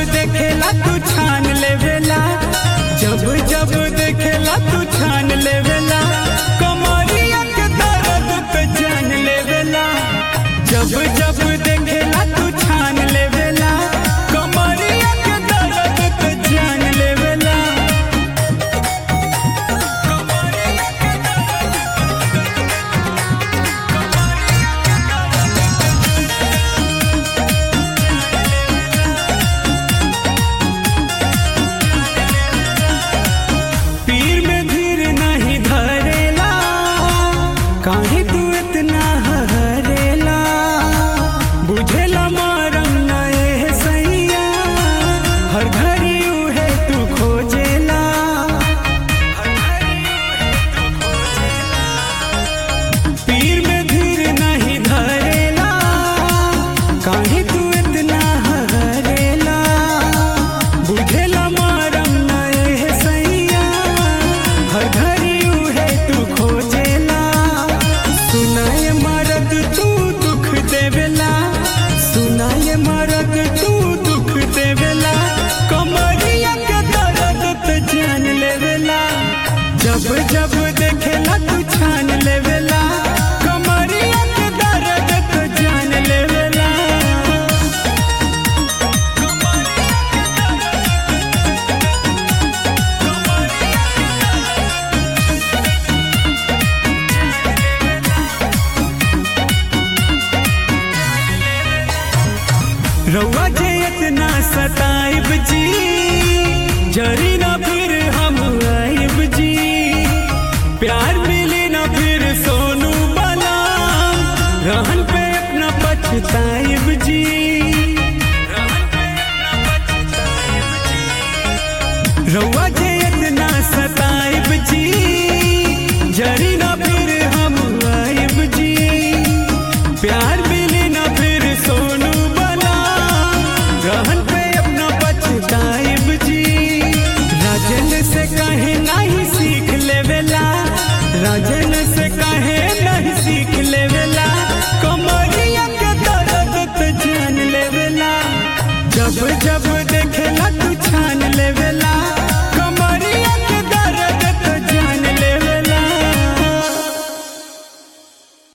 देखेला तू छान लेवेला जब जब देखेला तू छान लेवेला कमरिया के दर्द पे जान लेवेला जब जब देखेला तू छान लेवेला कमरिया के दर्द पे जान लेवेला पीर में धीर नहीं धरेला काहे तू इतना हरेला बुझेला मारम नए सैया हर घड़ी उहे तू खोजेला पीर में धीर नहीं धरेला काहे तू इतना हरेला बुझेला मारम नए सैया हर घड़ी उहे तू खोजेला सुनाए मरद तू दुख देवेला सुनाए मरद तू दुख देवेला कमरिया के दर्द तो जान लेवेला जब जब देखेला तू छान लेवेला कमरिया के दर्द तो जान लेवेला रउआ जे इतना सताइब जी जरी ना फिर हम आइब जी प्यार मिली ना फिर सोनू बना रहन पे अपना पछताइब जी रउआ जे